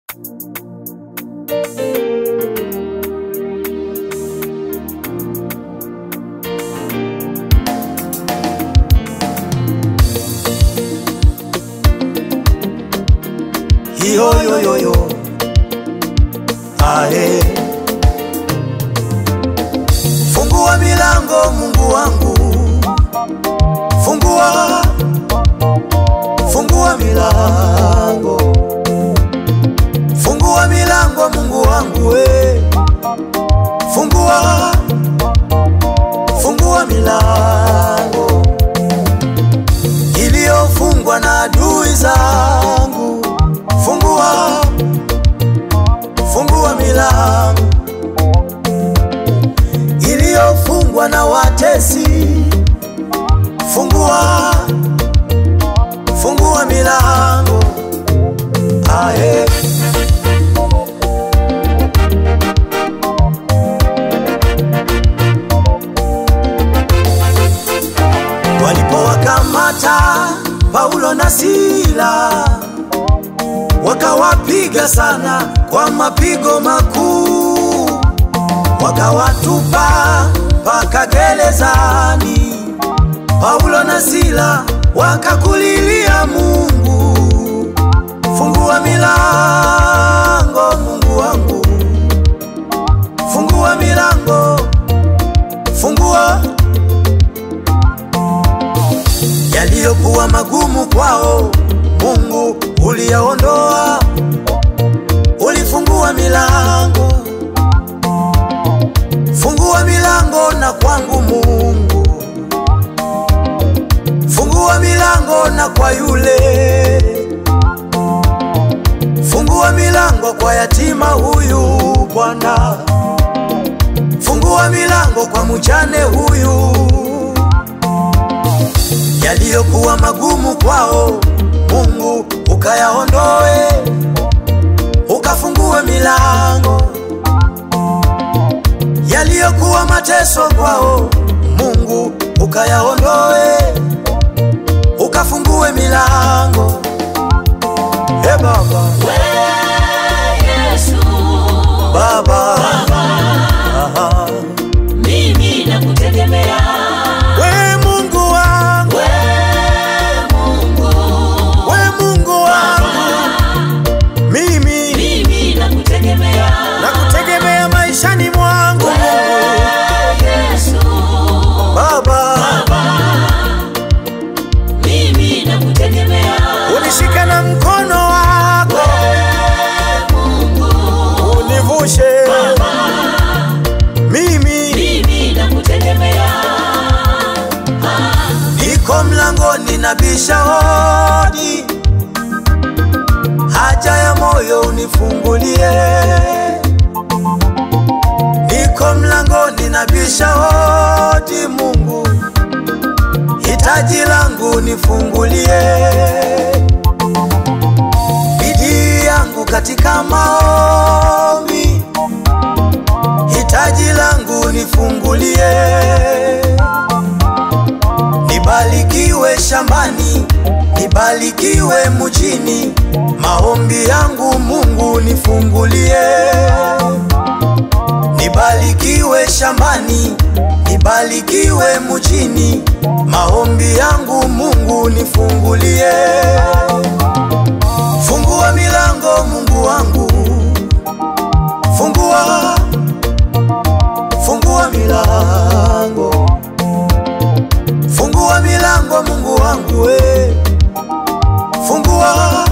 Yo yo yo yo. Ae. Fungua milango Mungu wangu. Fungua. Fungua milango. Fungua milango Mungu wangu we. Fungua. Fungua milango iliyofungwa na adui zangu. Fungua, fungua milango iliyofungwa na watesi. Fungua, fungua milango aye. Walipowakamata Paulo na Sila wakawapiga sana kwa mapigo makuu, wakawatupa mpaka gerezani. Paulo na Sila wakakulilia Mungu, fungua milango Mungu wangu, fungua milango, fungua yaliyokuwa magumu kwao Mungu uliyaondoa, ulifungua milango, fungua milango na kwangu Mungu, fungua milango na kwa yule, fungua milango kwa yatima huyu Bwana, fungua milango kwa mjane huyu, yaliyokuwa magumu kwao Mungu ukayaondoe, ukafungue milango yaliyokuwa mateso kwao. Mungu ukayaondoe, ukafungue milango. He Baba, Yesu, Baba, Aha. mimi nakutegemea we Mungu wangu, we Mungu, we Mungu wangu, mimi mimi nakutegemea nakutegemea maishani mwangu we Yesu, Baba, mimi nakutegemea unishika na mkono wako Mungu, univushe mimi mimi nakutegemea niko mlangoni nabisha hodi, haja ya moyo unifungulie. Niko mlangoni nabisha hodi, Mungu, hitaji langu unifungulie. Bidii yangu katika maombi, hitaji langu unifungulie nibarikiwe shambani, nibarikiwe mjini, maombi yangu Mungu nifungulie. Nibarikiwe shambani, nibarikiwe mjini, maombi yangu Mungu nifungulie. Fungua milango Mungu wangu, fungua, fungua milango Fungua milango Mungu wangu we, fungua,